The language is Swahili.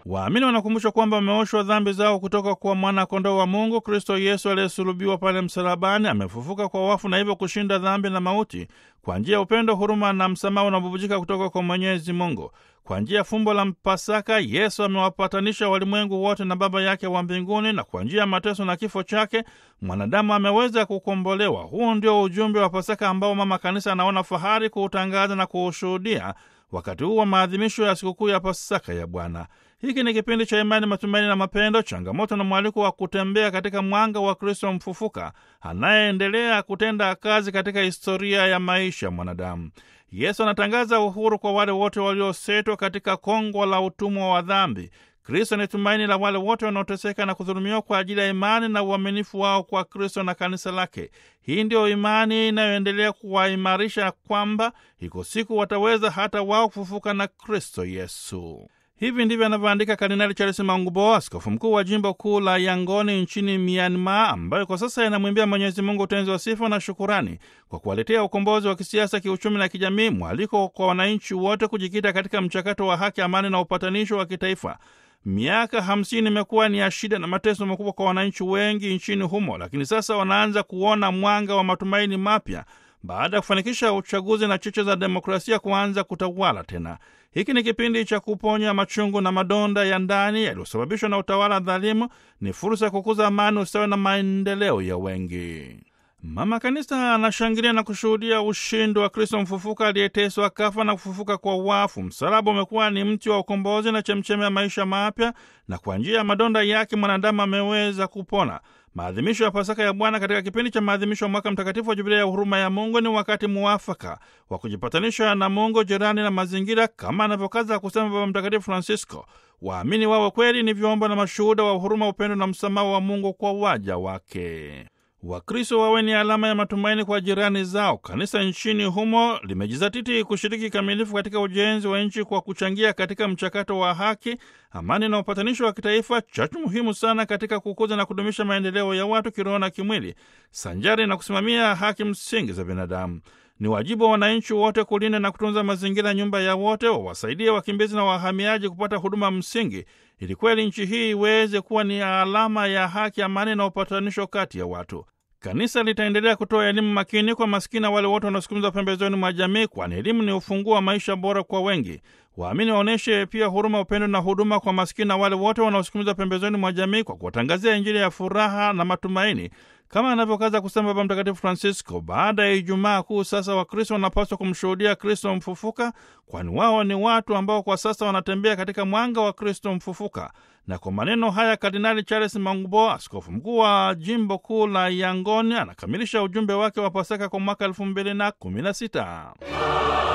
Waamini wanakumbushwa kwamba wameoshwa dhambi zao kutoka kwa mwana-kondoo wa Mungu, Kristo Yesu aliyesulubiwa pale msalabani. Amefufuka kwa wafu na hivyo kushinda dhambi na mauti kwa njia ya upendo, huruma na msamaha unaobubujika kutoka kwa Mwenyezi Mungu. Kwa njia ya fumbo la Pasaka, Yesu amewapatanisha walimwengu wote na Baba yake wa mbinguni, na kwa njia ya mateso na kifo chake mwanadamu ameweza kukombolewa. Huu ndio ujumbe wa Pasaka ambao Mama Kanisa anaona fahari kuutangaza na kuushuhudia wakati huu wa maadhimisho ya sikukuu ya Pasaka ya Bwana. Hiki ni kipindi cha imani, matumaini na mapendo, changamoto na mwaliko wa kutembea katika mwanga wa Kristo mfufuka anayeendelea kutenda kazi katika historia ya maisha ya mwanadamu. Yesu anatangaza uhuru kwa wale wote waliosetwa katika kongwa la utumwa wa dhambi. Kristo ni tumaini la wale wote wanaoteseka na kudhulumiwa kwa ajili ya imani na uaminifu wao kwa Kristo na kanisa lake. Hii ndiyo imani inayoendelea kuwaimarisha kwamba iko siku wataweza hata wao kufufuka na Kristo Yesu. Hivi ndivyo anavyoandika Kardinali Charles Maungbo, askofu mkuu wa jimbo kuu la Yangoni nchini Myanmar, ambayo kwa sasa inamwimbia Mwenyezi Mungu utenzi wa sifa na shukurani kwa kuwaletea ukombozi wa kisiasa, kiuchumi na kijamii, mwaliko kwa wananchi wote kujikita katika mchakato wa haki, amani na upatanisho wa kitaifa. Miaka hamsini imekuwa ni ya shida na mateso makubwa kwa wananchi wengi nchini humo, lakini sasa wanaanza kuona mwanga wa matumaini mapya baada ya kufanikisha uchaguzi na cheche za demokrasia kuanza kutawala tena. Hiki ni kipindi cha kuponya machungu na madonda ya ndani yaliyosababishwa na utawala dhalimu. Ni fursa ya kukuza amani, ustawi na maendeleo ya wengi. Mama Kanisa anashangilia na kushuhudia ushindi wa Kristo mfufuka aliyeteswa, kafa na kufufuka kwa wafu. Msalaba umekuwa ni mti wa ukombozi na chemchemi ya maisha mapya, na kwa njia ya madonda yake mwanadamu ameweza kupona. Maadhimisho ya Pasaka ya Bwana katika kipindi cha maadhimisho ya mwaka mtakatifu wa Jubilia ya huruma ya Mungu ni wakati muafaka wa kujipatanisha na Mungu, jirani na mazingira, kama anavyokaza kusema Baba Mtakatifu Francisco. Waamini wawe kweli ni vyombo na mashuhuda wa huruma, upendo na msamaha wa Mungu kwa waja wake. Wakristo wawe ni alama ya matumaini kwa jirani zao. Kanisa nchini humo limejizatiti kushiriki kikamilifu katika ujenzi wa nchi kwa kuchangia katika mchakato wa haki, amani na upatanisho wa kitaifa, chachu muhimu sana katika kukuza na kudumisha maendeleo ya watu kiroho na kimwili, sanjari na kusimamia haki msingi za binadamu. Ni wajibu wa wananchi wote kulinda na kutunza mazingira, nyumba ya wote, wawasaidie wakimbizi na wahamiaji kupata huduma msingi, ili kweli nchi hii iweze kuwa ni alama ya haki, amani na upatanisho kati ya watu. Kanisa litaendelea kutoa elimu makini kwa maskini na wale wote wanaosukumizwa pembezoni mwa jamii, kwani elimu ni ufunguo wa maisha bora kwa wengi. Waamini waonyeshe pia huruma, upendo na huduma kwa maskini na wale wote wanaosukumizwa pembezoni mwa jamii kwa kuwatangazia Injili ya furaha na matumaini, kama anavyokaza kusema Baba Mtakatifu Francisco. Baada ya Ijumaa Kuu, sasa Wakristo wanapaswa kumshuhudia Kristo mfufuka, kwani wao ni watu ambao kwa sasa wanatembea katika mwanga wa Kristo mfufuka. Na kwa maneno haya, Kardinali Charles Mangbo, askofu mkuu wa jimbo kuu la Yangoni, anakamilisha ujumbe wake wa Pasaka kwa mwaka elfu mbili na kumi na sita.